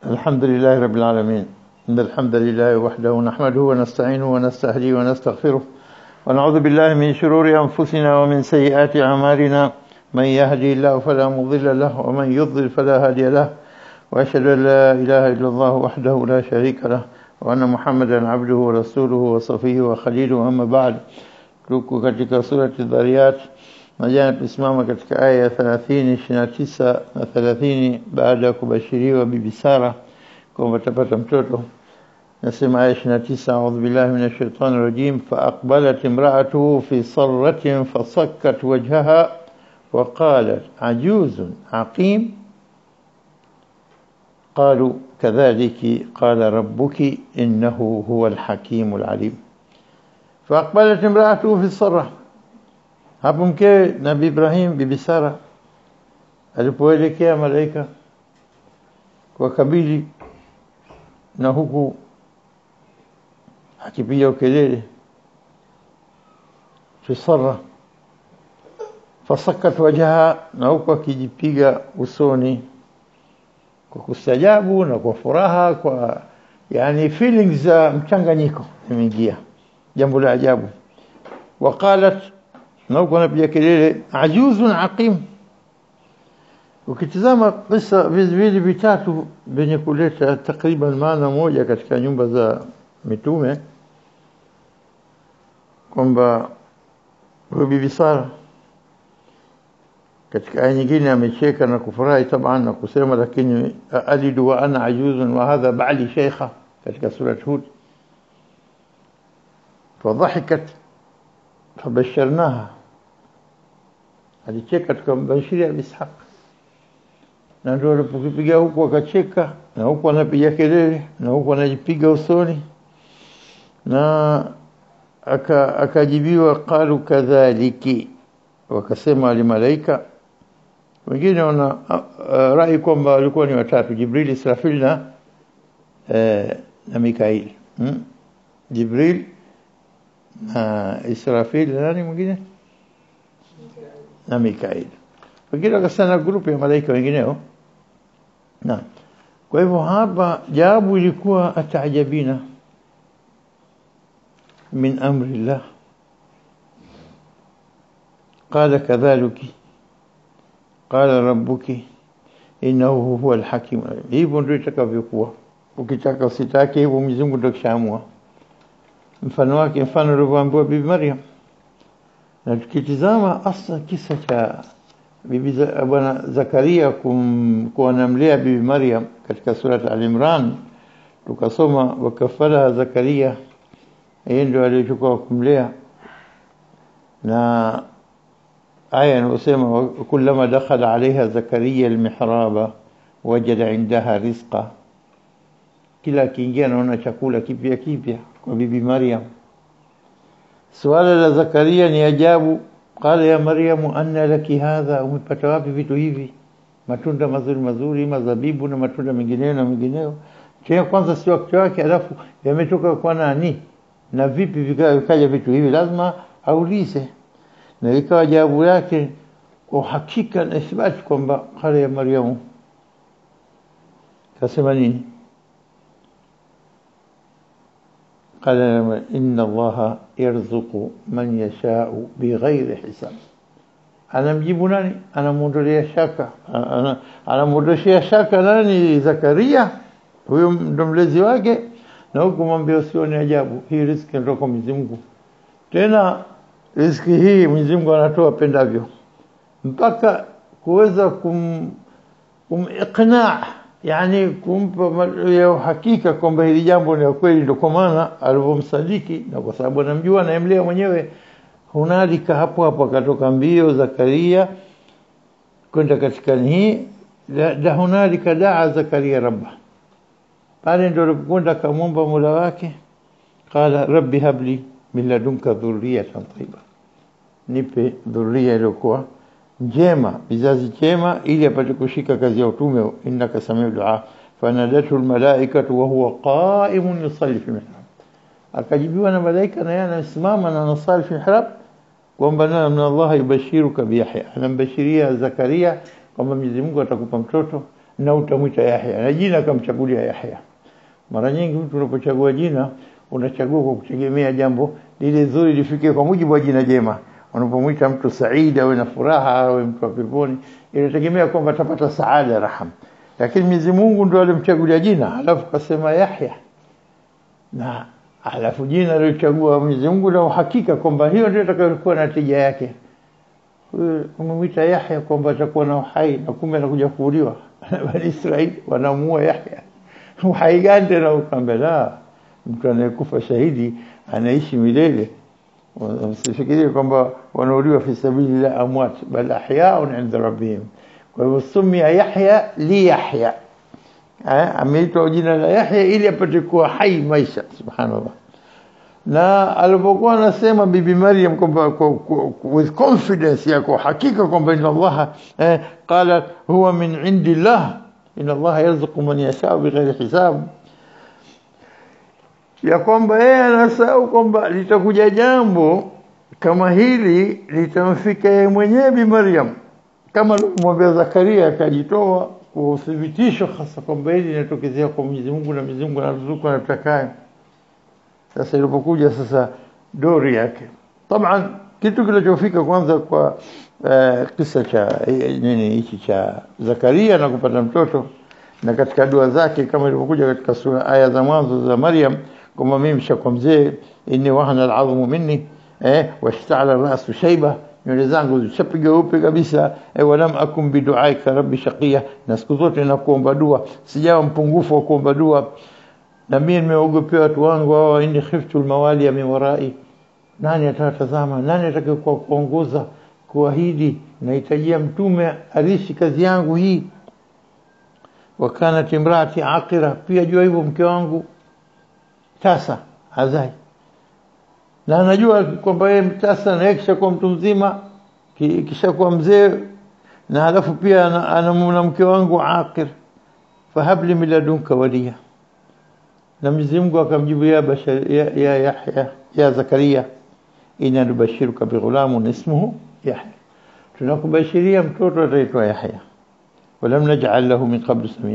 الحمد لله رب العالمين إن الحمد لله وحده نحمده ونستعينه ونستهديه ونستغفره ونعوذ بالله من شرور أنفسنا ومن سيئات أعمالنا من يهدي الله فلا مضل له ومن يضلل فلا هادي له وأشهد أن لا إله إلا الله وحده لا شريك له وأن محمدا عبده ورسوله وصفيه وخليله أما بعد tuko katika surati Dhariyat na jana tulisimama katika aya ya 30 29 na 30 baada ya kubashiriwa bibi Sara kwamba atapata mtoto nasema aya 29 a'udhu billahi minash shaitani rajim fa aqbalat imra'atuhu fi sarratin fasakkat wajhaha wa qalat ajuzun aqim قالوا كذلك قال ربك إنه هو الحكيم العليم فأقبلت امرأته في الصرة hapo mkewe nabii Ibrahim bibi Sara alipoelekea malaika kwa kabili na huku akipiga ukelele fi sarra fasakat wajaha na huku akijipiga usoni kwa kustajabu na kwa furaha kwa yani feelings za mchanganyiko imeingia jambo la ajabu waqalat na huko anapiga kelele ajuzun aqim ukitizama kisa viwili vitatu vyenye kuleta takriban maana moja katika nyumba za mitume kwamba huyu bibi Sara katika aya nyingine amecheka na kufurahi taban na kusema lakini alidu wa ana ajuzun wa hadha ba'li shaykha katika sura Hud فضحكت فبشرناها alicheka tukambashiria Ishaq na ndio alipokipiga huku akacheka na huku anapiga kelele na huku anajipiga usoni na aka akajibiwa qalu kadhaliki wakasema alimalaika wengine wana uh, rai kwamba walikuwa ni watatu Jibril Israfil na eh, na Mikail hmm? Jibril na Israfil na nani mwingine na Mikail wengine wakasema grupu ya malaika wengineo na kwa hivyo hapa jawabu ilikuwa ataajabina min amri Allah قال كذلك قال ربك إنه هو الحكيم hivyo ndio itakavyokuwa ukitaka usitake hivyo Mwenyezi Mungu ndio kishaamua mfano wake mfano ulivyoambiwa bibi Maryam na tukitizama asa kisa cha bibi za, bwana Zakaria kum, kuanamlea bibi Maryam katika surat Al-Imran tukasoma wakafala Zakaria yeye ndio aliyechukua kumlea na aya inayosema kullama dakhala alaiha Zakaria almihraba wajada indaha rizqa kila akiingia anaona chakula kipya kipya kwa bibi Maryam suala la Zakaria ni ajabu qala ya Maryamu anna laki hadha umepata wapi vitu hivi matunda mazuri mazuri mazabibu na matunda mengineyo na mengineyo tena kwanza si wakati wake alafu yametoka kwa nani na vipi vikaja vitu hivi lazima aulize na ikawa jawabu yake kwa uhakika na ithibati kwamba qala ya Maryamu kasema nini قال إن الله يرزق من يشاء بغير حساب anamjibu nani anamuondolea shaka anamuondoshia shaka nani Zakaria huyo ndo mlezi wake na huku mwambie usione ajabu hii riziki ndio kwa Mwenyezi Mungu tena riziki hii Mwenyezi Mungu anatoa pendavyo mpaka kuweza kum kumiqna yani kumpa ya uhakika kwamba hili jambo ni kweli ndio kwa maana alivyomsadiki na kwa sababu anamjua anayemlea mwenyewe hunalika hapo hapo akatoka mbio Zakaria kwenda katika hii la, la hunalika daa Zakaria rabba pale ndio alipokwenda akamwomba Mola wake qala rabbi habli min ladunka dhurriyatan tayyiba nipe dhurriya iliyokuwa njema vizazi chema ili apate kushika kazi ya utume innaka samiu dua fanadatu almalaikatu wa huwa qa'imun yusalli fi mihrab akajibiwa na malaika na yeye anasimama na anasali fi mihrab kwamba na min Allah yubashiruka bi Yahya anambashiria Zakaria kwamba Mwenyezi Mungu atakupa mtoto na utamwita Yahya na jina akamchagulia Yahya mara nyingi mtu unapochagua jina unachagua kwa kutegemea jambo lile zuri lifikie kwa mujibu wa jina jema unapomwita mtu Said awe na furaha awe mtu wa peponi inategemea kwamba atapata saada raham lakini Mwenyezi Mungu ndo alimchagulia jina alafu kasema Yahya na alafu jina alilochagua Mwenyezi Mungu na uhakika kwamba hiyo ndio itakayokuwa na tija yake umemwita Yahya kwamba atakuwa na uhai na kumbe anakuja kuuliwa bani Israeli wanamuua Yahya uhai gani tena ukambe la mtu anayekufa shahidi anaishi milele msifikirie kwamba wanauliwa fi sabili la amwat bal ahyaun inda rabbihim kwa hivyo sumia Yahya li Yahya ameitwa jina la Yahya ili apate kuwa hai maisha subhanallah na alipokuwa anasema bibi Maryam kwamba with confidence yako hakika kwamba inna Allah eh, qala huwa min indillah inna Allah yarzuqu man yasha bighairi hisab ya kwamba yeye anasahau kwamba litakuja jambo kama hili litamfika yeye mwenyewe bi Maryam kama alivyomwambia Zakaria akajitoa kwa uthibitisho hasa kwamba hili linatokezea kwa Mwenyezi Mungu na Mwenyezi Mungu anaruzuku anatakaye sasa ilipokuja sasa dori yake taban kitu kinachofika kwanza kwa uh, kisa cha nini hichi cha Zakaria na kupata mtoto na katika dua zake kama ilivyokuja katika sura aya za mwanzo za Maryam kwamba mimi mshakuwa mzee inni wahana al'azmu minni eh washta'ala ra'su shayba nywele zangu zishapiga upe kabisa eh, walam akum biduaika rabbi shaqiya na siku zote nakuomba dua sijawa mpungufu wa kuomba dua na mimi nimeogopea watu wangu hao inni khiftu almawali min warai nani atatazama nani atakayokuwa kuongoza kuahidi nahitajia mtume arishi kazi yangu hii wakanat imraati aqira pia jua hivyo mke wangu tasa hazai na anajua kwamba yeye mtasa na kisha kuwa mtu mzima kisha kuwa mzee na halafu pia ana mke wangu aqir fahabli min ladunka waliya na Mwenyezi Mungu akamjibu ya bashar ya, ya Yahya ya Zakaria inna nubashiruka bighulamun ismuhu Yahya tunakubashiria mtoto ataitwa Yahya walam naj'al lahu min qabl samia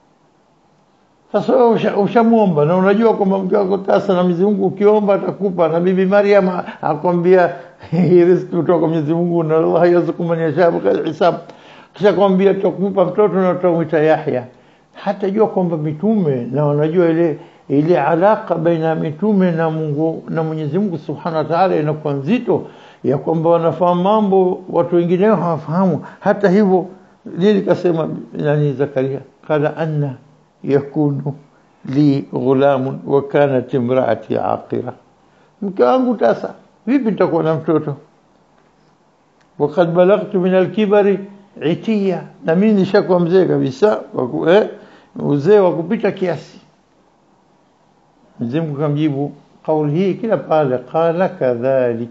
sasa ushamuomba na unajua kwamba mke wako tasa na Mwenyezi Mungu ukiomba atakupa na bibi Maryam akwambia hii riziki kutoka kwa Mwenyezi Mungu na Allah yarzuqu man yasha bighairi hisab kisha kwambia tutakupa mtoto na tutamwita Yahya hata jua kwamba mitume na wanajua ile ile alaka baina mitume na Mungu na Mwenyezi Mungu Subhanahu wa Ta'ala inakuwa nzito ya kwamba wanafahamu mambo watu wengineo hawafahamu hata hivyo nini kasema nani Zakaria qala anna yakunu li ghulamun wa kanat imraati aqira mke wangu tasa vipi nitakuwa na mtoto وقد بلغت من الكبر عتيا na mimi nishakuwa mzee kabisa eh uzee wa kupita kiasi Mwenyezi Mungu kamjibu kauli hii kila pale qala kadhalik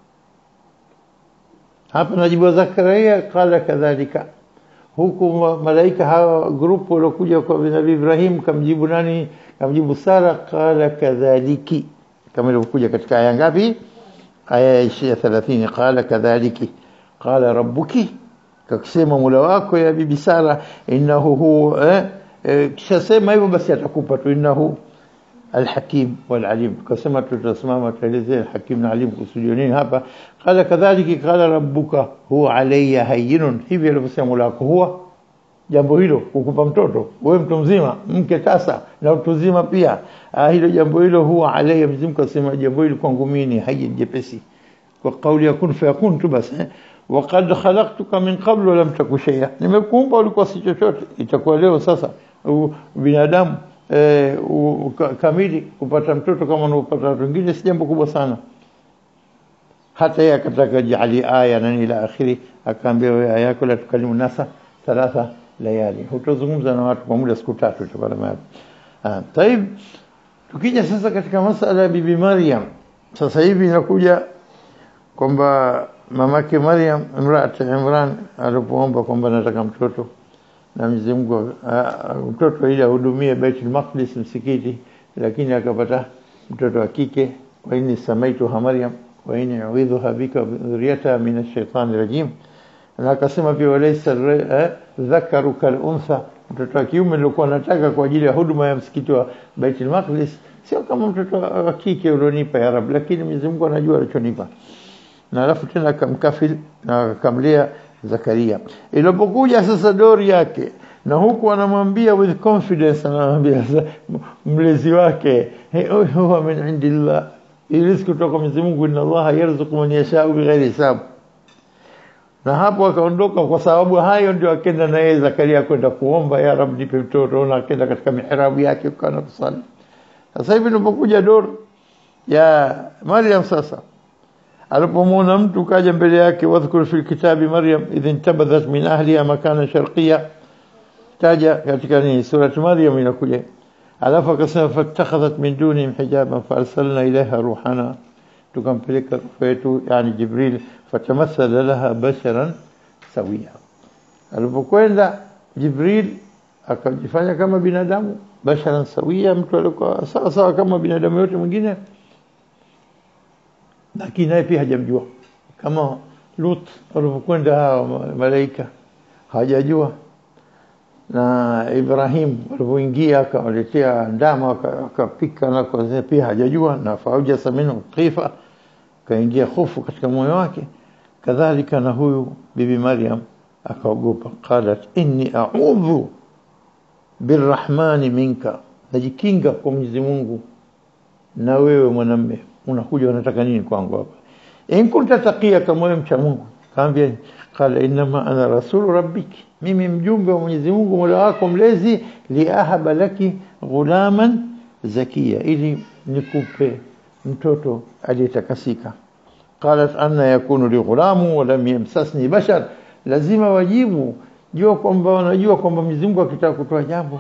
hapa najibu Zakaria qala kadhalika huku malaika hawa grupu waliokuja kwa Nabii Ibrahim kamjibu nani kamjibu Sara qala kadhaliki kama ilivyokuja katika aya ngapi aya ya 30 qala kadhaliki qala rabbuki kakisema Mola wako ya bibi Sara innahu hu eh, eh, kisha sema hivyo basi atakupa tu innahu الحكيم والعليم كما تسمى تلزي الحكيم العليم kusudio nini hapa qala kadhalika qala rabbuka huwa alayya hayyinun hivi alivyosema Mola wako huwa jambo hilo kukupa mtoto wewe mtu mzima mke tasa na mtu mzima pia ah, hilo jambo hilo huwa alayya mzimu kasema jambo hilo kwangu mimi ni hayyin jepesi kwa kauli ya kun fayakun tu basi eh? وقد خلقتك من قبل ولم تكن شيئا nimekuumba ulikuwa si chochote itakuwa leo sasa binadamu eh, kamili kupata mtoto kama unaopata watu wengine si jambo kubwa sana hata yeye akataka jali aya na ila akhiri akaambia wewe aya yako la tukalimu nasa thalatha layali hutazungumza na watu kwa muda siku tatu itakuwa maana ah taib tukija sasa katika masala ya bibi Maryam sasa hivi inakuja kwamba mamake Maryam imraat Imran alipoomba kwamba nataka mtoto na Mwenyezi Mungu mtoto ili ahudumie Baitul Maqdis msikiti lakini akapata mtoto wa kike wa inni samaitu Maryam wa inni uidhuha bika dhurriyata min ash-shaytani rajim na akasema pia walaysa dhakaru kal untha mtoto wa kiume nilikuwa nataka kwa ajili ya huduma ya msikiti wa Baitul Maqdis sio kama mtoto wa kike ulionipa ya Rab, lakini Mwenyezi Mungu anajua alichonipa. Na alafu tena akamkafil na akamlea Zakaria. Ilipokuja sasa dori yake na huku anamwambia with confidence, anamwambia mlezi wake hey, huwa min indillah, hii riziki kutoka Mwenyezi Mungu, inna Allaha yarzuqu man yashau bighairi hisab. Na hapo akaondoka, kwa sababu hayo ndio akenda na yeye Zakaria kwenda kuomba, ya Rab, nipe mtoto, na akenda katika mihrabu yake kana kusali. Sasa hivi nilipokuja dor ya Maryam sasa alipomwona mtu kaja mbele yake, wadhkur fi kitabi Maryam idh intabadhat min ahliha makana sharqiyya taja katika ni surati Maryam inakuja, alafu akasema fattakhadhat min dunihim hijaban faarsalna ilaiha ruhana, tukampeleka ruhu yetu yani Jibril, fatamathala laha basharan sawia. Alipokwenda Jibril akajifanya kama binadamu basharan sawia, mtu alikuwa sawa sawa kama binadamu yote mwingine, lakini naye pia hajamjua kama Lut walipokwenda hawa malaika hajajua na Ibrahim alipoingia akawaletea ndama akapika na kwa pia hajajua, na faujasa minhu khifa, kaingia hofu katika moyo wake. Kadhalika na huyu bibi Maryam akaogopa, qalat inni a'udhu birrahmani minka, najikinga kwa Mwenyezi Mungu na wewe mwanamme, unakuja unataka nini kwangu hapa? In kunta taqiya, kama wewe mcha Mungu. Kaambia qala innama ana rasulu rabbiki mimi mjumbe wa Mwenyezi Mungu Mola wako mlezi, liahaba laki ghulaman zakia, ili nikupe mtoto aliyetakasika. Qalat anna yakunu li ghulamu wa lam yamsasni bashar, lazima wajibu jua kwamba wanajua kwamba Mwenyezi Mungu akitaka kutoa jambo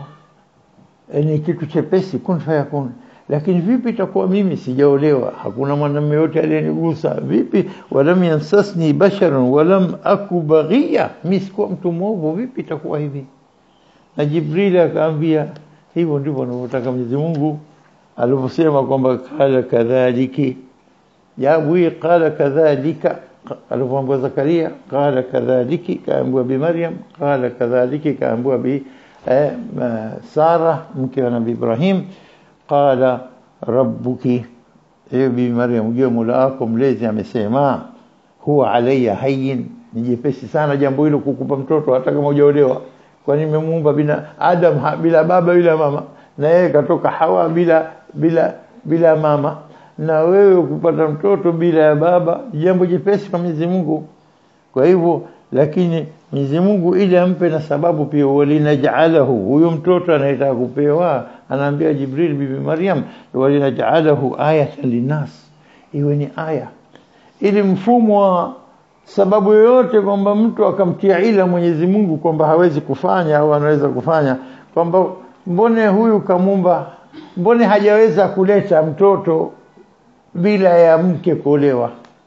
ni kitu chepesi, kun fayakun. Lakini vipi itakuwa mimi sijaolewa, hakuna mwanamume yote aliyenigusa? Vipi? walam yansasni basharun walam aku baghia, mimi sikuwa mtu mwovu, vipi itakuwa hivi? Na Jibril akaambia hivyo ndivyo anavyotaka Mwenyezi Mungu alivyosema kwamba qala kadhaliki jawabu hii qala kadhalika alivyoambiwa Zakaria, qala kadhaliki, kaambiwa bi Maryam, qala kadhaliki, kaambiwa bi eh, Sara mke wa Nabii Ibrahim qala rabbuki, ewe bibi Maryam, ujue Mola wako mlezi amesema, huwa alayya hayyin, ni jepesi sana jambo hilo kukupa mtoto hata kama hujaolewa, kwani nimemuumba bina Adam ha, bila baba bila mama, na yeye katoka Hawa bila bila bila mama, na wewe kupata mtoto bila ya baba jambo jepesi kwa Mwenyezi Mungu. Kwa hivyo lakini Mwenyezi Mungu ili ampe na sababu pia, walinajalahu, huyo mtoto anayetaka kupewa, anaambia Jibril bibi Maryam, walinajalahu ayatan linnas, iwe ni aya, ili mfumo wa sababu yoyote kwamba mtu akamtia ila Mwenyezi Mungu kwamba hawezi kufanya au anaweza kufanya, kwamba mbone huyu kamumba, mbone hajaweza kuleta mtoto bila ya mke kuolewa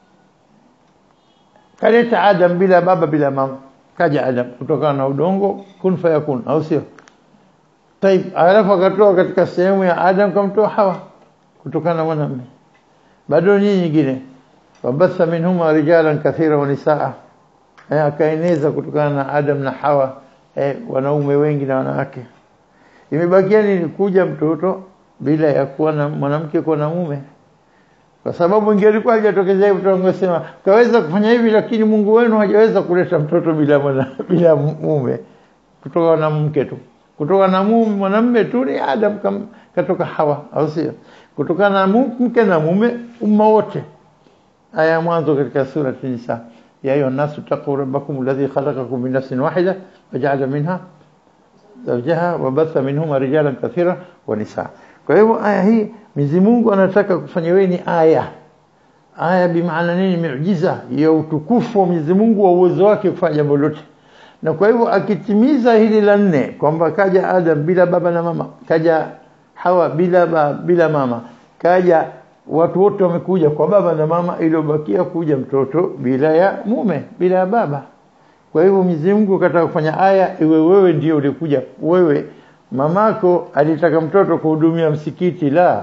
kaleta Adam bila baba bila mama, kaja Adam kutokana na udongo, kun fayakun, au sio? Taib, alafu akatoa katika sehemu ya Adam kamtoa Hawa kutokana na mwanamume. Bado nyinyi nyingine, wabatha minhuma rijalan kathira wa nisaa, eh, akaeneza kutokana na Adam na Hawa eh, wanaume wengi na wanawake. Imebakia nini? Kuja mtoto bila ya kuwa na mwanamke kuwa na mume kwa sababu ingelikuwa hajatokezea mtu angesema kaweza kufanya hivi, lakini Mungu wenu hajaweza kuleta mtoto bila mwana, bila mume, kutoka na mke tu, kutoka na mume mwanamume tu ni Adam kam, katoka Hawa, au sio? Kutoka na mke na mume umma wote. Aya ya mwanzo katika sura Nisa, ya ayuha nasu taqu rabbakum alladhi khalaqakum min nafsin wahida waja'ala minha zawjaha wa batha minhuma rijalan kathira wa nisaa. Kwa hivyo aya hii Mwenyezi Mungu anataka kufanya wewe ni aya. Aya bi maana nini? Miujiza ya utukufu wa Mwenyezi Mungu wa uwezo wake kufanya jambo lote. Na kwa hivyo akitimiza hili la nne kwamba kaja Adam bila baba na mama, kaja Hawa bila ba, bila mama, kaja watu wote wamekuja kwa baba na mama, iliyobakia kuja mtoto bila ya mume, bila ya baba. Kwa hivyo Mwenyezi Mungu kataka kufanya aya iwe wewe ndio ulikuja wewe mamako alitaka mtoto kuhudumia msikiti, la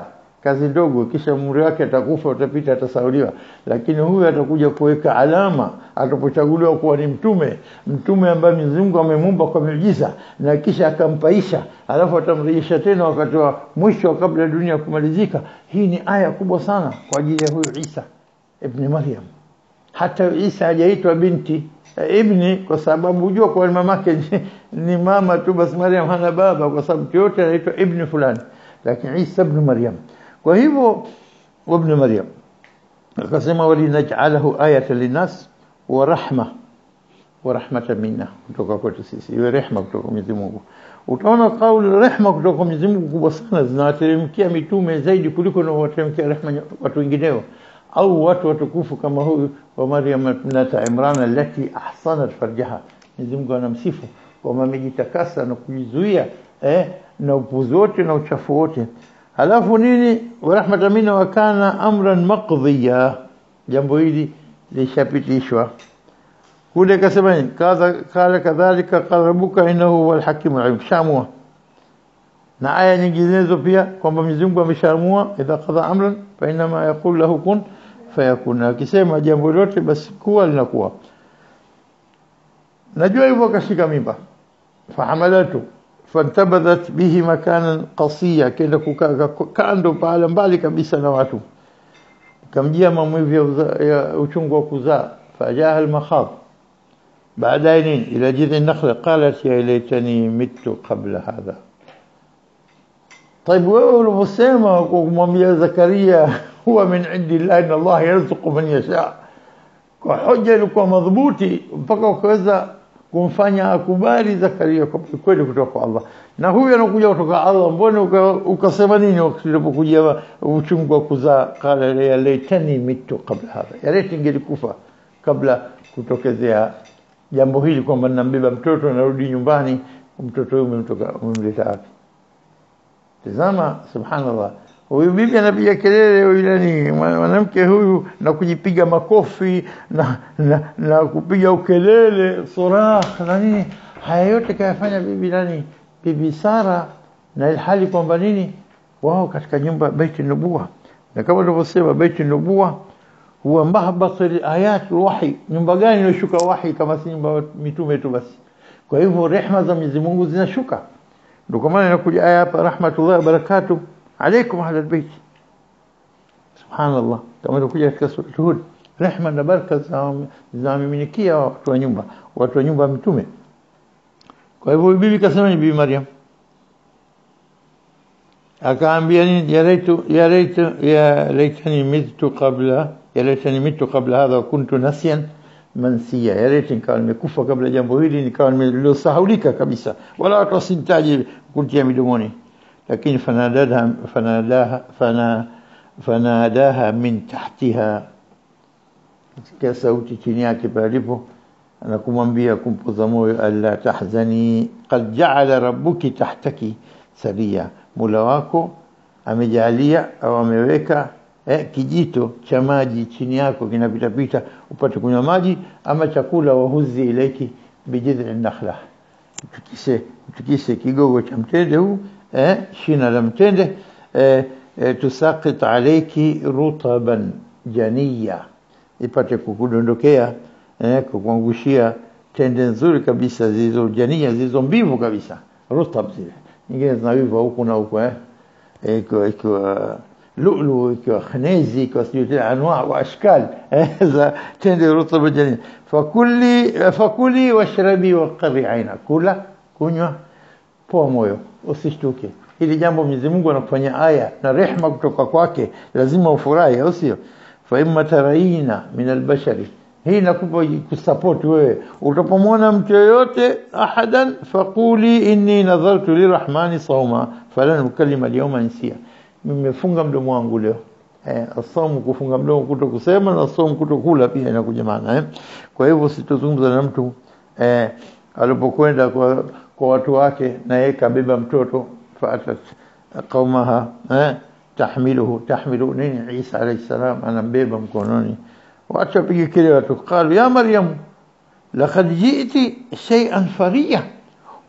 kazi ndogo, kisha umri wake atakufa, utapita, atasauliwa. Lakini huyu atakuja kuweka alama atapochaguliwa kuwa ni mtume, mtume ambaye Mwenyezi Mungu amemuumba kwa miujiza na kisha akampaisha, alafu atamrejesha tena wakati wa mwisho kabla ya dunia kumalizika. Hii ni aya kubwa sana kwa ajili ya huyu Isa ibn Maryam. Hata Isa hajaitwa binti eh, ibni kwa sababu hujua kwa mamake ni, ni mama tu, basi Maryam hana baba, kwa sababu mtu yote anaitwa ibni fulani, lakini Isa ibn Maryam. Kwa hivyo ibn Maryam akasema walinaj'alahu ayatan linnas wa rahma wa rahmatan minna, kutoka kwetu sisi, iwe rehma kutoka Mwenyezi Mungu. Utaona kauli rehma kutoka kwa Mwenyezi Mungu kubwa sana, zinawateremkia mitume zaidi kuliko inawateremkia rehma watu wengineo au watu watukufu kama huyu wa Maryam ibnata Imran allati ahsanat farjaha. Mwenyezi Mungu anamsifu kwamba amejitakasa na kujizuia eh, na upuzi wote na uchafu wote. Halafu nini? wa rahmatan minna wa kana amran maqdiya, jambo hili lishapitishwa kule. Kasema nini? Kadha kala kadhalika qala rabbuka innahu huwal hakimul alim, shamua na aya nyinginezo pia kwamba Mwenyezi Mungu ameshaamua, idha qadha amran fa inma yaqul lahu kun fayakun, akisema jambo lote basi kuwa linakuwa. Najua hivyo, akashika mimba, fahamalatu fantabadhat bihi makanan qasiya, kenda kukaa kando pahala mbali kabisa na watu, kamjia maumivu ya uchungu wa kuzaa, fajaha almakhadh baadaye nini, ila jidhi nakhla qalat ya laitani mitu qabla hadha طيب wewe ulivyosema kwa kumwambia Zakaria huwa min indi llahi inna Allah yarzuqu man yasha, kwa hoja ilikuwa madhubuti mpaka ukaweza kumfanya akubali Zakaria kwa kweli kutoka kwa Allah, na huyu anakuja kutoka Allah, mbona ukasema nini wakati ulipokuja uchungu wa kuzaa? Qala ya laitani mitu qabla hadha, ya laiti ingelikufa kabla kutokezea jambo hili, kwamba ninambeba mtoto narudi nyumbani, mtoto huyu umemtoka umemleta wapi? Tazama, subhanallah, huyu bibi anapiga kelele, huyu nani mwanamke huyu, na kujipiga makofi na, na, na kupiga ukelele surah na nini. Haya yote kayafanya bibi nani, bibi Sara, na ilhali kwamba nini, wao katika nyumba baiti nubuwa, na kama tulivyosema baiti nubuwa huwa mahbatul ayat wahi. Nyumba gani inashuka wahi kama si nyumba mitume tu basi? Kwa hivyo rehma za Mwenyezi Mungu zinashuka ndio kwa maana inakuja aya hapa, rahmatullahi wa barakatuh alaikum ahla albayt. Subhanallah, kama inakuja katika sura Hud, rehma na baraka zinamiminikia watu wa nyumba, watu wa nyumba mtume. Kwa hivyo bibi kasema ni bibi Maryam, akaambia nini? ya laitu ya laitu ya laitani mitu qabla ya laitani mitu qabla hadha wa kuntu nasiyan mansia, ya laiti nikawa nimekufa kabla jambo hili, nikawa nimesahaulika kabisa, wala watu wasinitaje kuntia midomoni. Lakini fanadaha fanadaha fana fanadaha min tahtiha, sikia sauti chini yake palipo na kumwambia kumpoza moyo, alla tahzani qad jaala rabbuki tahtaki saria, mula wako amejalia au ameweka eh, kijito cha maji chini yako kinapitapita upate kunywa maji ama chakula. wahuzi ilaiki bijidhi nakhla, mtikise mtikise kigogo cha mtende huu eh, shina la mtende eh, eh, tusakit alaiki rutaban janiya, ipate kukudondokea eh, kukuangushia tende nzuri kabisa zilizo jania, zilizo mbivu kabisa, rutab zile nyingine zinawiva huku na huku eh, ikiwa lulu ikiwa khnezi ikiwa sijui tena anwa wa ashkal za tende rutba jani fakuli fakuli washrabi waqri aina, kula kunywa, poa moyo, usishtuke. Hili jambo Mwenyezi Mungu anakufanya aya na rehma kutoka kwake, lazima ufurahi, au sio? fa imma taraina min albashari, hii nakupa kusupport wewe. Utapomwona mtu yoyote ahadan, faquli inni nadhartu lirahmani sawma falan ukallima alyawma insia nimefunga mdomo wangu leo. Eh, asomu kufunga mdomo kuto kusema na asomu kuto kula pia inakuja maana eh. Kwa hivyo sitozungumza na mtu eh, alipokwenda kwa, kwa watu wake na yeye kabeba mtoto faatat qaumaha eh, tahmiluhu tahmilu nini, Isa alayhi salam anambeba mkononi, watu wapige kelele, watu qalu ya Maryam laqad ji'ti shay'an fariya,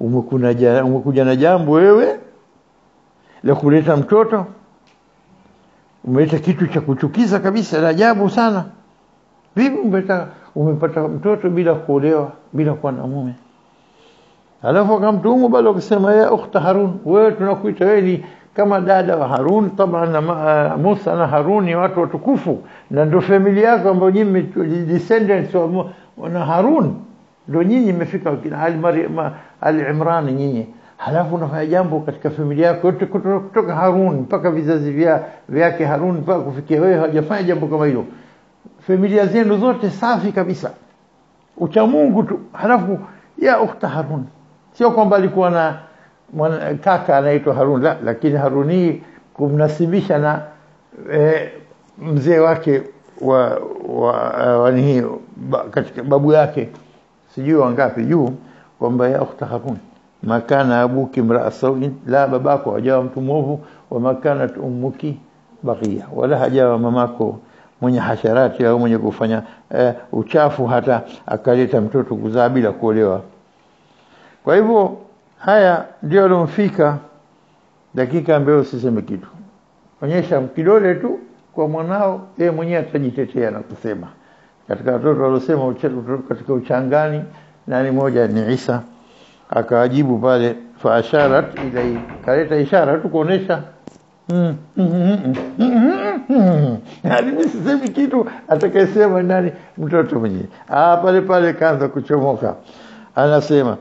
umekuja umekuja na jambo wewe la kuleta mtoto umeleta kitu cha kuchukiza kabisa la ajabu sana vipi umepata umepata mtoto bila kuolewa bila kuwa na mume alafu akamtuhumu bado akasema ya ukhta Harun wewe tunakuita wewe ni kama dada wa Harun taban na uh, Musa na Harun ni watu watukufu na ndio familia yako ambayo nyinyi descendants wa na Harun ndio nyinyi mmefika kina Ali Maryam Ali Imran nyinyi halafu unafanya jambo katika familia yako yote kutoka Harun mpaka vizazi vya vyake Harun mpaka kufikia wewe hajafanya jambo kama hilo familia zenu zote safi kabisa ucha Mungu tu halafu ya ukhta Harun sio kwamba alikuwa na mwana, kaka anaitwa Harun la lakini Haruni kumnasibisha na e, mzee wake wa wa, wa nini ba, katika babu yake sijui wangapi juu kwamba ya ukhta Harun makana abuki mraa sawin la babako hajawa mtu mwovu wa makanat ummuki baghia wala hajawa mamako mwenye hasharati au mwenye kufanya e, uchafu hata akaleta mtoto kuzaa bila kuolewa kwa hivyo haya ndio alomfika dakika ambayo usiseme kitu onyesha kidole tu kwa mwanao yeye mwenyewe atajitetea na kusema katika watoto waliosema katika uchangani nani moja ni Isa akawajibu pale fa asharat ilai kaleta ishara tu kuonesha hadi sisemi kitu atakayesema nani mtoto mwenyewe ah pale pale kaanza kuchomoka anasema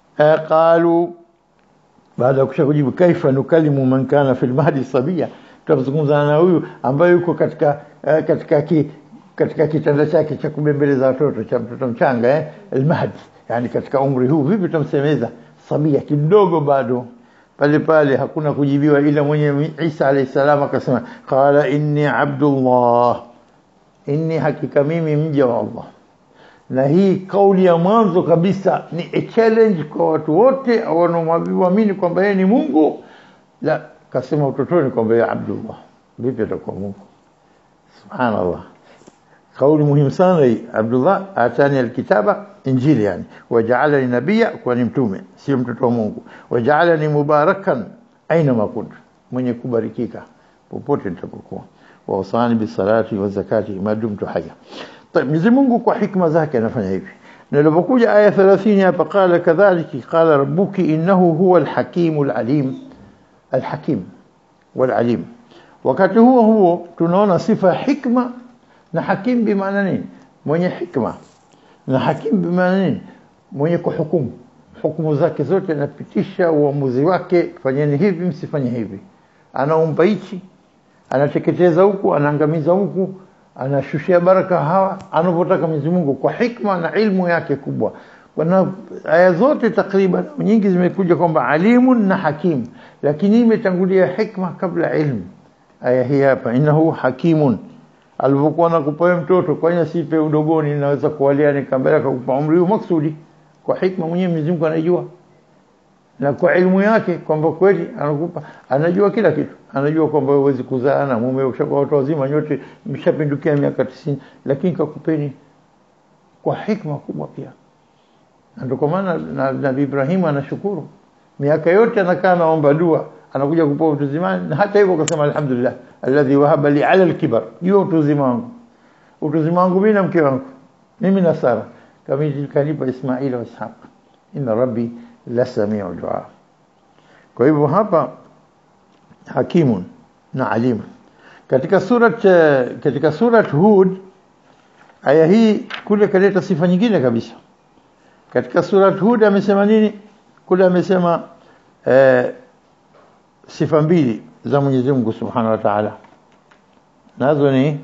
qalu baada ya kusha kujibu kaifa nukalimu man kana fil mahdi sabia tutazungumza na huyu ambaye yuko katika eh, katika ki, katika kitanda chake cha kubembeleza watoto cha mtoto mchanga eh almahdi yani katika umri huu vipi tutamsemeza sabia kidogo bado pale pale hakuna kujibiwa ila mwenye Isa alayhi salam akasema qala inni abdullah inni hakika mimi mja wa Allah na hii kauli ya mwanzo kabisa ni a challenge kwa watu wote wanaoamini kwamba yeye ni Mungu la kasema utotoni kwamba yeye Abdullah vipi atakuwa Mungu subhanallah kauli muhimu sana hii Abdullah atani alkitaba injili yani waja'alani nabiyya kwa ni mtume sio mtoto wa Mungu waja'alani mubarakan aina makunt mwenye kubarikika popote nitapokuwa wa usani bisalati wa zakati madumtu haya طيب Mwenyezi Mungu kwa hikma zake anafanya hivi nilipokuja aya 30 hapa qala kadhalika qala rabbuki innahu huwa alhakim alalim alhakim walalim wakati huo huo tunaona sifa hikma na hakim bimaana nini mwenye hikma na hakim bimaana nini mwenye kuhukumu hukumu zake zote anapitisha uamuzi wake fanyeni hivi msifanye hivi anaumba hichi anateketeza huku anaangamiza huku anashushia baraka hawa anavyotaka Mwenyezi Mungu kwa hikma na ilmu yake kubwa. Kuna aya zote takriban nyingi zimekuja kwamba alimun na hakim, lakini imetangulia hikma kabla ilmu. Aya hii hapa innahu hakimun, alivyokuwa nakupa mtoto, kwa nini sipe udogoni? Naweza kuwalia nikambele kukupa umri huu maksudi, kwa hikma mwenyewe Mwenyezi Mungu anajua na kwa ilmu yake kwamba kweli anakupa anajua kila kitu anajua kwamba huwezi kuzaa na mume ushakuwa watu wazima nyote mshapindukia miaka 90 lakini kakupeni kwa hikma kubwa pia ndio kwa maana na Nabii Ibrahim anashukuru miaka yote anakaa naomba dua anakuja kupewa utu uzimani na hata hivyo akasema alhamdulillah alladhi wahaba li ala alkibar hiyo utu uzima wangu utu uzima wangu mimi na mke wangu mimi na Sara kama kanipa Ismaila wa Ishaq inna rabbi la samiu dua kwa hivyo hapa hakimun na alimu katika surat katika surat Hud aya hii kule kaleta sifa nyingine kabisa katika surat Hud amesema nini kule amesema eh, sifa mbili za Mwenyezi Mungu Subhanahu wa Ta'ala nazo ni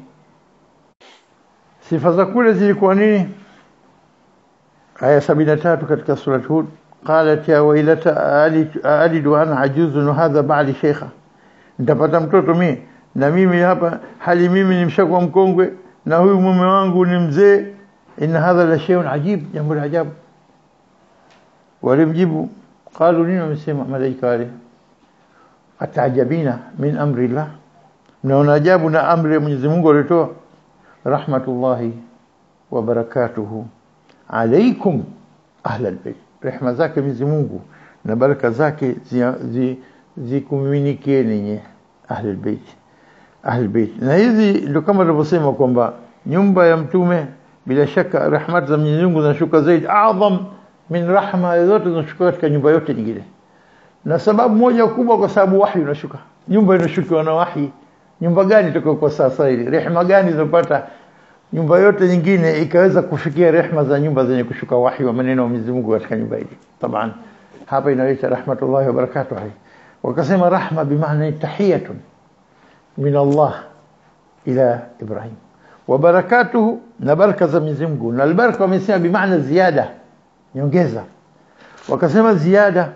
sifa za kule zilikuwa nini aya 73 katika surat Hud قالت يا ويلتى ألد وأنا عجوز وهذا بعلي شيخة nitapata mtoto mimi na mimi hapa hali mimi ni mshakwa mkongwe na huyu mume wangu ni mzee inna hadha la shay'un ajib jambo la ajabu walimjibu qalu nini wamesema malaika wale atajabina min amri llah mnaona ajabu na amri ya Mwenyezi Mungu alitoa rahmatullahi wa barakatuhu alaikum ahla albayt rehema zake Mwenyezi Mungu na baraka zake zikumiminikie ninyi ahli albayt ahli bait na hizi ndio kama tulivyosema kwamba nyumba ya mtume bila shaka rahmat za Mwenyezi Mungu zinashuka zaidi adham min rahma zote zinashuka katika nyumba yote nyingine na sababu moja kubwa kwa sababu wahi unashuka nyumba inashukiwa na wahi nyumba gani tuko kwa sasa hivi rehema gani zinapata nyumba yote nyingine ikaweza kufikia rehema za nyumba zenye kushuka wahi wa maneno ya Mwenyezi Mungu katika nyumba hii taban hapa inaitwa rahmatullahi wa barakatuh wakasema rahma bimaana tahiyatun min Allah ila Ibrahim wa barakatuhu na baraka za Mwenyezi Mungu na albaraka wamesema bimaana ziada nyongeza wakasema ziada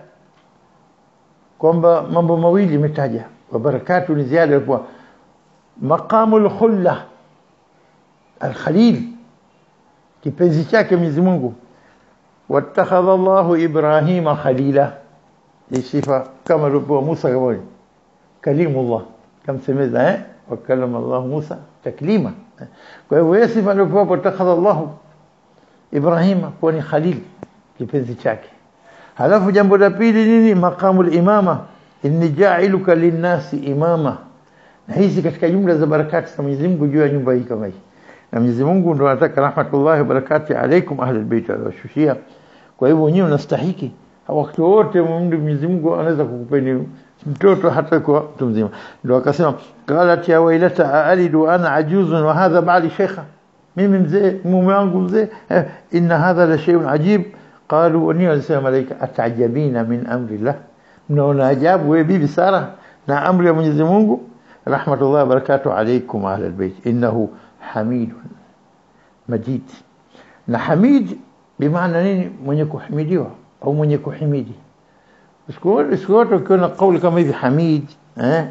kwamba mambo mawili imetaja wa barakatu ni ziada kwa maqamu al-khulla al-khalil kipenzi chake Mwenyezi Mungu wattakhadha Allahu Ibrahima khalila ni sifa kama rupo Musa kama kalimullah kamsemeza eh wakallama Allah Musa taklima kwa hivyo yeye sifa ndio wattakhadha Allahu Ibrahima kuwa ni khalil kipenzi chake halafu jambo la pili nini maqamu al-imama inni ja'iluka lin-nasi imama na hizi katika jumla za barakati za Mwenyezi Mungu juu ya nyumba hii kama hii na Mwenyezi Mungu ndo anataka rahmatullahi wa barakati alaikum ahli albayt alwashushia kwa hivyo wenyewe unastahiki wakati wote Mwenyezi Mungu anaweza kukupeni mtoto hata kwa mtu mzima ndio akasema qalat ya wailata alidu ana ajuzun wa hadha ba'li shaykha mimi mzee mume wangu mzee inna hadha la shay'un ajib qalu wa niyo alisema malaika atajabina min amri Allah mnaona ajabu wewe bibi Sara na amri ya Mwenyezi Mungu rahmatullahi wa barakatuh alaykum ahli albayt innahu hamid majid na hamid bimaana nini mwenye kuhimidiwa au mwenye kuhimidi siku wote ukiona kauli kama hivi hamid eh,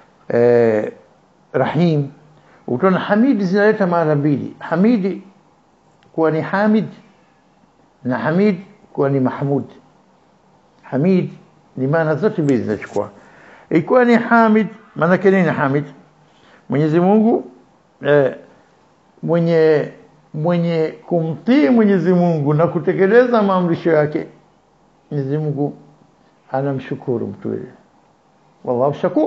eh, rahim utaona hamid zinaleta maana mbili hamidi kuwa ni hamid na hamid kuwa ni mahmud hamid ni maana zote mbili zinachukua ikiwa ni hamid maana nini hamid Mwenyezi Mungu eh, mwenye mwenye kumtii Mwenyezi Mungu na kutekeleza maamrisho yake Mwenyezi Mungu anamshukuru mtu yule wallahu shakur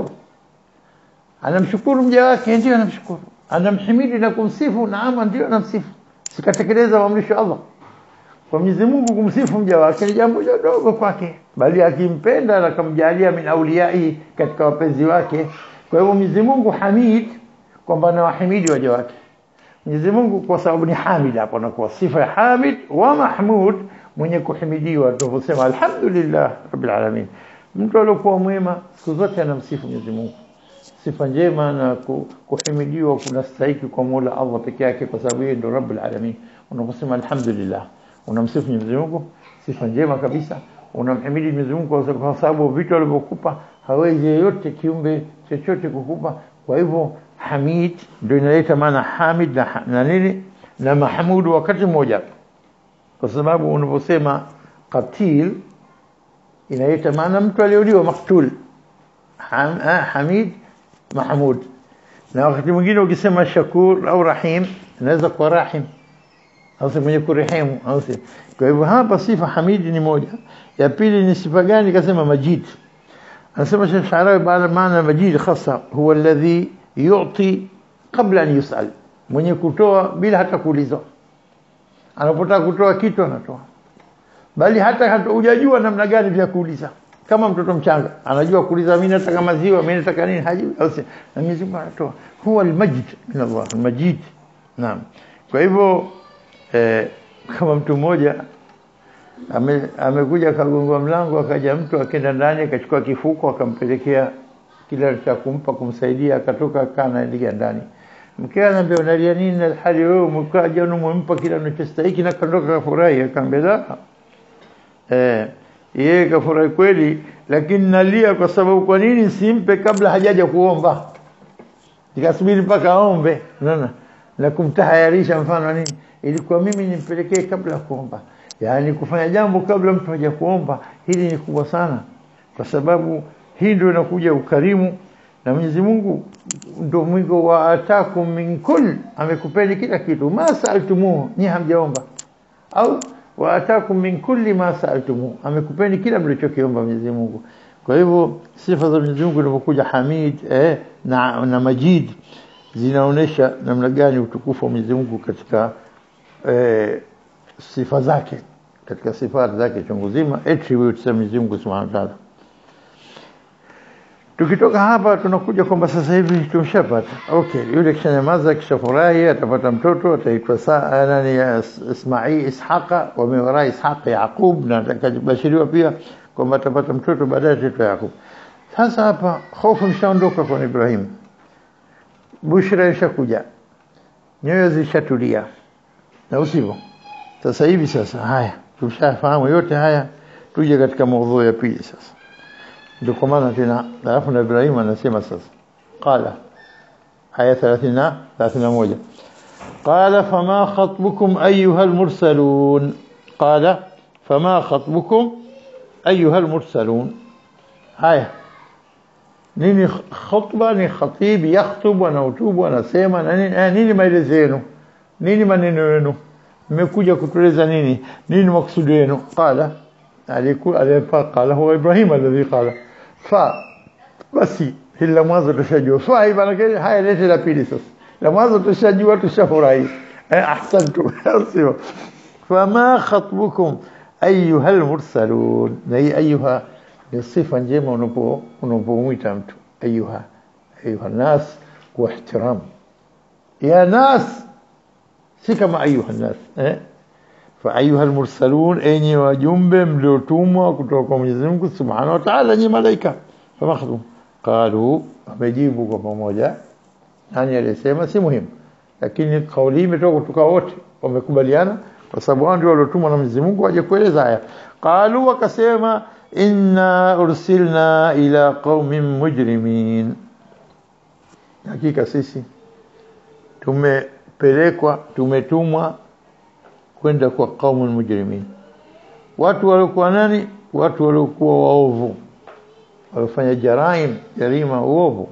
anamshukuru mja wake ndio anamshukuru anamhimidi na kumsifu naama ndio anamsifu sikatekeleza maamrisho ya Allah kwa Mwenyezi Mungu kumsifu mja wake ni jambo dogo kwake bali akimpenda na kumjalia min auliyai katika wapenzi wake kwa hivyo Mwenyezi Mungu Hamid kwamba anawahimidi waja wake Mwenyezi Mungu kwa sababu ni Hamid hapo na kwa sifa ya Hamid wa Mahmud mwenye kuhimidiwa tunaposema alhamdulillah rabbil alamin mtu aliyokuwa mwema siku zote anamsifu Mwenyezi Mungu sifa njema na kuhimidiwa kunastahili kwa Mola Allah peke yake kwa sababu yeye ndo rabbil alamin unaposema alhamdulillah unamsifu Mwenyezi Mungu sifa njema kabisa unamhimidi Mwenyezi Mungu kwa sababu vitu alivyokupa hawezi yeyote kiumbe chochote kukupa kwa hivyo Hamid ndio inaleta maana Hamid na, na nini na Mahmud wakati mmoja kwa sababu unaposema qatil inaleta maana mtu aliyeuliwa maktul Ham, ah, Hamid Mahmud na wakati mwingine ukisema Shakur au Rahim inaweza kuwa Rahim au mwenye kurehemu au kwa hivyo hapa sifa Hamid ni moja ya pili ni sifa gani kasema Majid anasema Sheikh Sharawi baada maana Majid khasa huwa alladhi yu'ti kabla an yusal mwenye kutoa bila hata kuulizwa anapotaka kutoa kitu anatoa bali hata hujajua namna gani vya kuuliza kama mtoto mchanga anajua kuuliza mimi nataka maziwa mimi nataka nini hajui au si na Mwenyezi Mungu anatoa huwa almajid min Allah almajid naam kwa hivyo eh, kama mtu mmoja ame, amekuja akagongwa mlango akaja mtu akaenda ndani akachukua kifuko akampelekea kila cha kumpa kumsaidia akatoka kana ingia ndani mke anambia unalia nini na hali wewe umekaja unampa kila unachostahili na kaondoka kafurahi akamwambia la eh yeye kafurahi kweli lakini nalia kwa sababu kwa nini simpe kabla hajaja kuomba nikasubiri mpaka aombe unaona na kumtahayarisha mfano nini ilikuwa mimi nimpelekee kabla ya kuomba yani kufanya jambo kabla mtu haja kuomba hili ni kubwa sana kwa sababu hii ndio inakuja ukarimu na Mwenyezi Mungu ndio mwingo wa atakum min kull amekupeni kila kitu ma saaltumuhu ni hamjaomba au wa atakum min kulli ma saaltumuhu amekupeni kila mlichokiomba Mwenyezi Mungu kwa hivyo sifa za Mwenyezi Mungu inapokuja Hamid eh, na, na Majid zinaonesha namna gani utukufu wa Mwenyezi Mungu katika eh, sifa zake katika sifa zake chungu zima attributes za Mwenyezi Mungu Subhanahu wa Ta'ala tukitoka hapa tunakuja kwamba sasa hivi tumeshapata okay yule kishanyamaza kishafurahi atapata mtoto ataitwa saa nani Ismail Ishaqa wamewaraa Ishaq Yaqub na atakabashiriwa pia kwamba atapata mtoto baadaye ataitwa Yaqub sasa hapa hofu mshaondoka kwa Ibrahim bushra ishakuja nyoyo zishatulia na usivyo sasa hivi sasa haya tumshafahamu yote haya tuje katika maudhui ya pili sasa ndio kwa maana tena alafu na Ibrahim anasema sasa qala aya 30 31 qala fama khatbukum ayuha almursalun qala fama khatbukum ayuha almursalun haya nini khutba ni khatib yakhutubu anahutubu anasema na nini nini maelezo yenu nini maneno yenu mmekuja kutueleza nini nini maksudi yenu qala alikuwa alipa qala huwa Ibrahim alladhi qala fa basi hili la mwanzo tushajua fa hii maana haya lete la pili sasa la mwanzo tushajua tushafurahi eh ahsantu sio fama khatbukum ayuha almursalun na hii ayuha ni sifa njema unapo unapomwita mtu ayuha ayuha nas kwa ihtiram ya nas si kama ayuha nas eh فأيها المرسلون أني وجنب ملوتوم kutoka Mwenyezi Mungu Subhanahu wa Ta'ala ni malaika famakhdhum qalu wamejibu kwa pamoja nani alisema si muhimu lakini kauli imetoka kutoka wote wamekubaliana kwa sababu wao ndio waliotumwa na Mwenyezi Mungu waje kueleza haya qalu wakasema inna ursilna ila qaumin mujrimin hakika sisi tumepelekwa tumetumwa kwenda kwa kaumun mujrimin watu waliokuwa nani watu waliokuwa waovu walifanya jaraim jarima uovu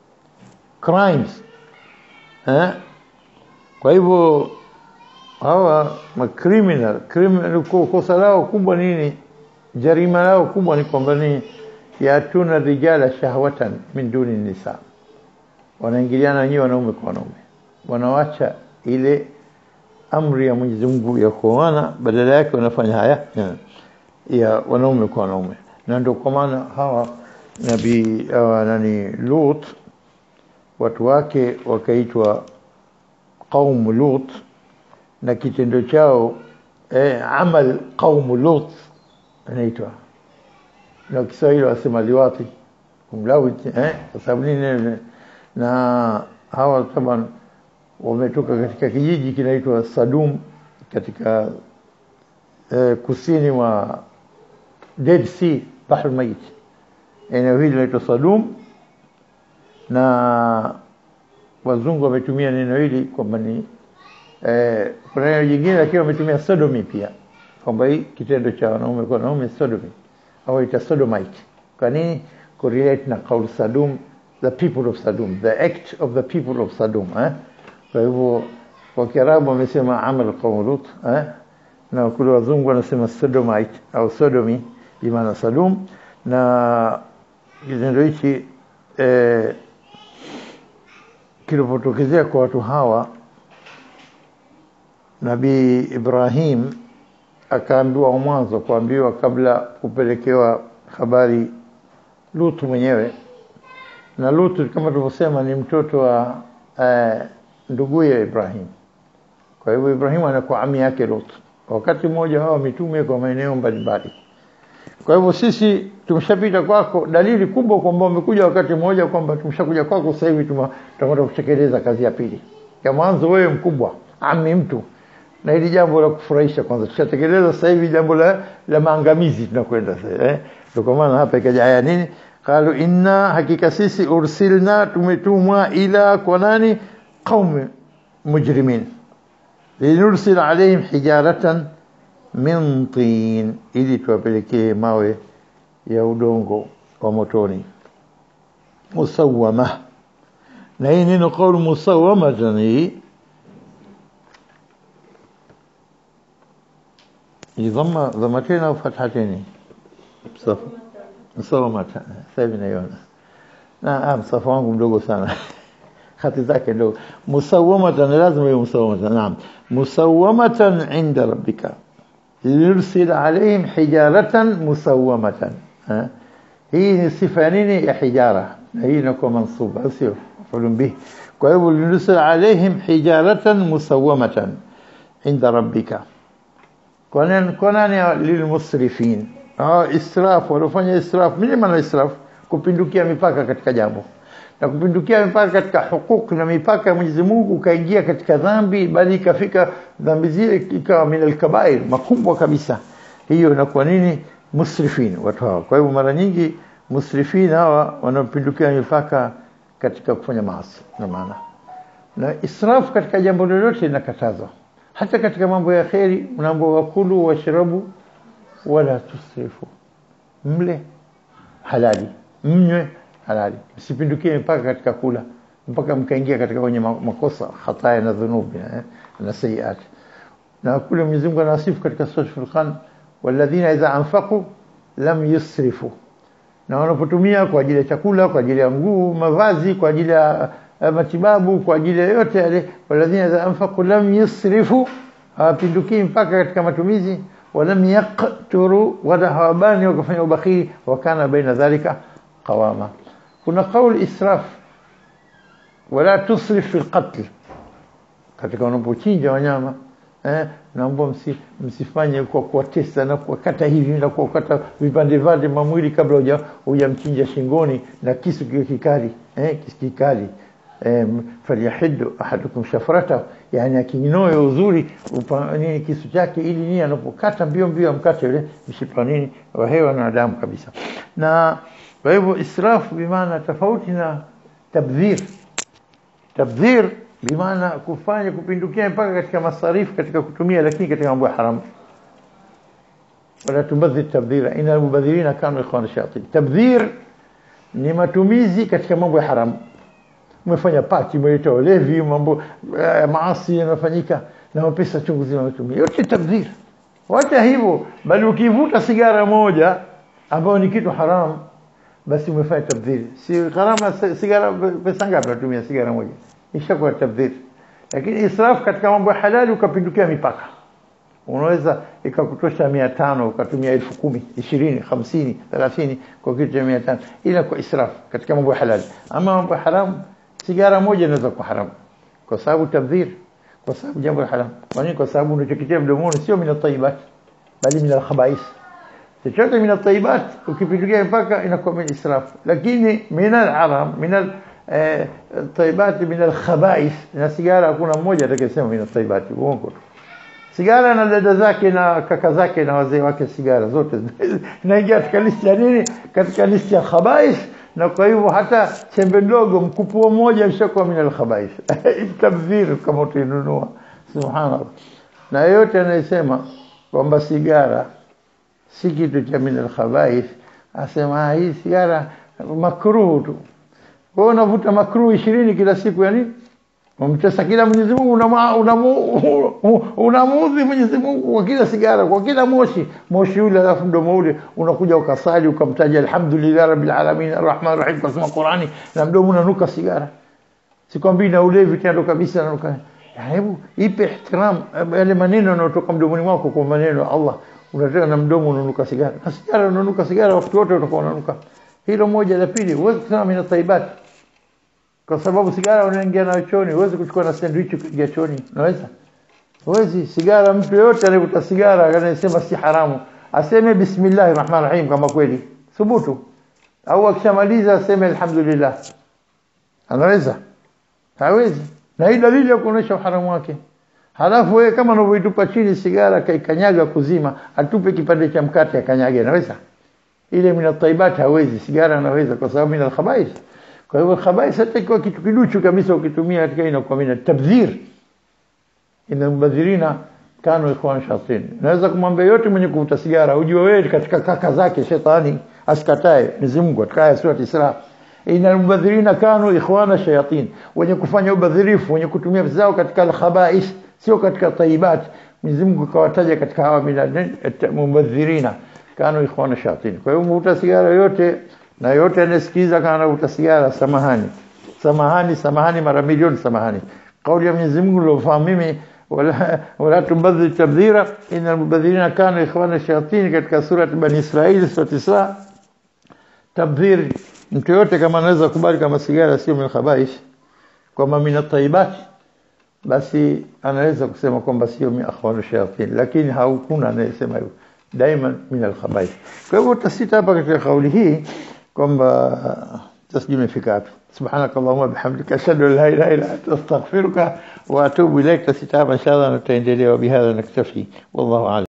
crimes eh kwa hivyo hawa ma criminal criminal kosa lao kubwa nini jarima lao kubwa ni kwamba ni yatuna rijala shahwatan min duni nisa wanaingiliana wenyewe wanaume kwa wanaume wanawacha ile amri ya Mwenyezi Mungu ya kuoana badala yake wanafanya haya ya, ya wanaume kwa wanaume na ndio kwa maana hawa nabii hawa nani Lut watu wake wakaitwa qaum Lut na kitendo chao eh, amal qaum Lut anaitwa na Kiswahili wasema liwati kumlawiti eh kwa sababu nini na hawa taban wametoka katika kijiji kinaitwa Sadum katika eh, kusini mwa Dead Sea Bahr Mayit eneo hili linaitwa Sadum na wazungu wametumia neno hili kwamba ni eh, kuna neno jingine lakini wametumia sodomy pia kwamba hii kitendo cha wanaume kwa wanaume sodomy au ita sodomite kwa nini correlate na kauli Sadum the people of Sadum the act of the people of Sadum eh? kwa hivyo kwa Kiarabu wamesema amal qaum Lut eh? na kule wazungu wanasema sodomite au sodomy bimaana Sadum na kitendo hichi eh, kilipotokezea kwa watu hawa Nabii Ibrahim akaambiwa mwanzo kuambiwa kabla kupelekewa habari Lutu mwenyewe na Lutu kama tulivyosema ni mtoto wa eh, nduguye Ibrahim kwa hivyo Ibrahim anakuwa ami yake Lut wakati mmoja hawa mitume kwa maeneo mbalimbali kwa hivyo sisi tumeshapita kwako dalili kubwa kwamba umekuja wakati mmoja kwamba tumeshakuja kwako sasa hivi tunakwenda kutekeleza kazi ya pili ya mwanzo wewe mkubwa ami mtu na hili jambo la kufurahisha kwanza tushatekeleza sasa hivi jambo la, la maangamizi tunakwenda sasa eh ndio kwa maana hapa ikaja aya nini qalu inna hakika sisi ursilna tumetumwa ila kwa nani qaum mujrimin linursil alaihim hijaratan min tin ili tuwapelekee mawe ya udongo wa motoni musawama na hii neno qaulu musawamatan hii ضم ضمتين او فتحتين صف Musawamatan. Sasa hivi naiona. Na ah, msafu wangu mdogo sana. Hati zake ndogo. Musawamatan lazima iwe musawamatan. Naam. Musawamatan inda rabbika. Yursil alaihim hijaratan musawamatan. Ha? Hii ni sifa ya nini? Ya hijara. Na hii inakuwa mansuba, sio mafulun bih. Kwa hivyo yursil alaihim hijaratan musawamatan inda rabbika. Kwa nani? Kwa nani? Lilmusrifin. Ah, israf, waliofanya israf. Nini maana israf? Kupindukia mipaka katika jambo na kupindukia mipaka katika hukuku na mipaka ya Mwenyezi Mungu, ukaingia katika dhambi, bali ikafika dhambi zile ikawa min alkabair, makubwa kabisa. Hiyo inakuwa nini? Musrifin, watu hawa. Kwa hivyo mara nyingi musrifin hawa wanapindukia mipaka katika kufanya maasi, na maana na israfu katika jambo lolote linakatazwa, hata katika mambo ya kheri. Unaambiwa wakulu washrabu wala tusrifu, mle halali, mnywe halali, msipindukie mpaka katika kula mpaka mkaingia katika kwenye makosa hataya na dhunubi eh, na sayiat. Na kule Mwenyezi Mungu anasifu katika sura Furqan, walladhina idha anfaqu lam yusrifu, na wanapotumia kwa ajili ya chakula, kwa ajili ya nguo, mavazi, kwa ajili ya matibabu, kwa ajili ya yote yale, walladhina idha anfaqu lam yusrifu, hawapindukii mpaka katika matumizi, walam yaqturu, wala hawabani wakafanya ubakhili, wakana baina dhalika qawama kuna kauli israf wala tusrif fi lqatl, katika unapochinja wanyama eh, naomba msi, msifanye kwa kuwatesa na kuwakata hivi na kuwakata vipande vipande mamwili kabla huja hujamchinja shingoni na kisu kiwe kikali eh, kisu kikali eh, falyahidu ahadukum shafrata, yani akinoe uzuri upa, nini kisu chake, ili nini anapokata mbio mbio amkate yule mshipa nini wa hewa na damu kabisa na kwa hivyo israfu bimaana tofauti na tabdhir. Tabdhir bimaana kufanya kupindukia mpaka katika masarifu katika kutumia, lakini katika mambo ya haramu. Wala tubadhir tabdhira, inna mubadhirina kanu ikhwana shayatin. Tabdhir ni matumizi katika mambo ya haramu. Umefanya pati, umeleta ulevi, mambo ya maasi yanafanyika na pesa chungu zima umetumia, yote tabdhir. Wacha hivyo, bali ukivuta sigara moja ambayo ni kitu haramu basi umefanya tabdhiri. Si gharama sigara, pesa ngapi unatumia sigara moja? Ishakuwa tabdhiri. Lakini israfu katika mambo ya halali ukapindukia mipaka, unaweza ikakutosha mia tano ukatumia elfu kumi ishirini hamsini thelathini kwa kitu cha mia tano ila kwa israfu katika mambo ya halali. Ama mambo ya haramu, sigara moja inaweza kuwa haramu kwa sababu tabdhiri, kwa sababu jambo la haramu. Kwa nini? Kwa sababu unachokitia mdomoni sio min atayibat, bali min alkhabais chochote min atayibat ukipindukia mpaka inakuwa min israf, lakini min alharam min atayibat min alkhabais. Na sigara hakuna mmoja atakayesema min atayibat, uongo tu. Sigara na dada zake na kaka zake na wazee wake, sigara zote inaingia katika listi ya nini? Katika listi ya khabais. Na kwa hivyo hata chembe ndogo mkupuo mmoja mshakuwa min alkhabais tabdhir, kama utainunua. Subhanallah. Na yote anayesema kwamba sigara si kitu cha min alkhabaith, asema hii sigara makruhu tu. Wewe unavuta makruhu ishirini kila siku, ya nini? Umtesa kila Mwenyezi Mungu, unamuudhi Mwenyezi Mungu kwa kila sigara, kwa kila moshi moshi ule, alafu mdomo ule unakuja ukasali ukamtaja alhamdulillah rabbil alamin arrahman rahim, kasoma Qurani na mdomo unanuka sigara. Sikwambii na ulevi tendo kabisa, nanuka. Hebu ipe ihtiram yale maneno yanayotoka mdomoni mwako kwa maneno ya Allah unataka na mdomo unanuka sigara na sigara unanuka sigara wakati wote utakuwa unanuka. Hilo moja. La pili, huwezi kusema mina taibat, kwa sababu sigara unaingia nayo chooni. Huwezi kuchukua na sandwich kuingia chooni, unaweza? Huwezi. Sigara, mtu yeyote anayevuta sigara anayesema si haramu aseme bismillahir rahmanir rahim kama kweli thubutu, au akishamaliza aseme alhamdulillah. Anaweza? Hawezi. Na hii dalili ya kuonesha uharamu wake. Halafu wewe kama unavyoitupa chini sigara kaikanyaga kuzima, atupe kipande cha mkate akanyage, anaweza? Ile min at-tayyibat hawezi, sigara anaweza kwa sababu min al-khaba'ith. Kwa hivyo khaba'ith hata ikiwa kitu kiduchu kabisa ukitumia katika inakuwa min tabdhir. Inna mubadhirina kanu ikhwan shayatin. Naweza kumwambia yote mwenye kuvuta sigara, ujue wewe katika kaka zake shetani, asikatae Mwenyezi Mungu katika aya sura Isra. Inna mubadhirina kanu ikhwana shayatin, wenye kufanya ubadhirifu, wenye kutumia pesa zao katika al-khaba'ith sio katika tayyibat. Mwenyezi Mungu kawataja katika hawa mubadhirina, kanu ikhwana shayatin. Kwa hiyo mvuta sigara yote na yote anasikiza kana anavuta sigara, samahani, samahani, samahani, mara milioni samahani. Kauli ya Mwenyezi Mungu niliofahamu mimi wala wala tubadhir tabdhira innal mubadhirina kanu ikhwana shayatin, katika surati Bani Israil, surati Isra. Tabdhir, mtu yote kama anaweza kubali kama sigara sio min khabaish, kwamba min at-tayyibat, basi anaweza kusema kwamba sio min akhwana shayatin, lakini hakuna anayesema hivyo daima min al-khaba'ith. Kwa hivyo utasita hapa katika kauli hii kwamba tasjui imefika hapo. سبحانك اللهم وبحمدك أشهد أن لا إله إلا أنت أستغفرك وأتوب إليك تسيت هذا إن شاء الله نتعين وبهذا نكتفي والله أعلم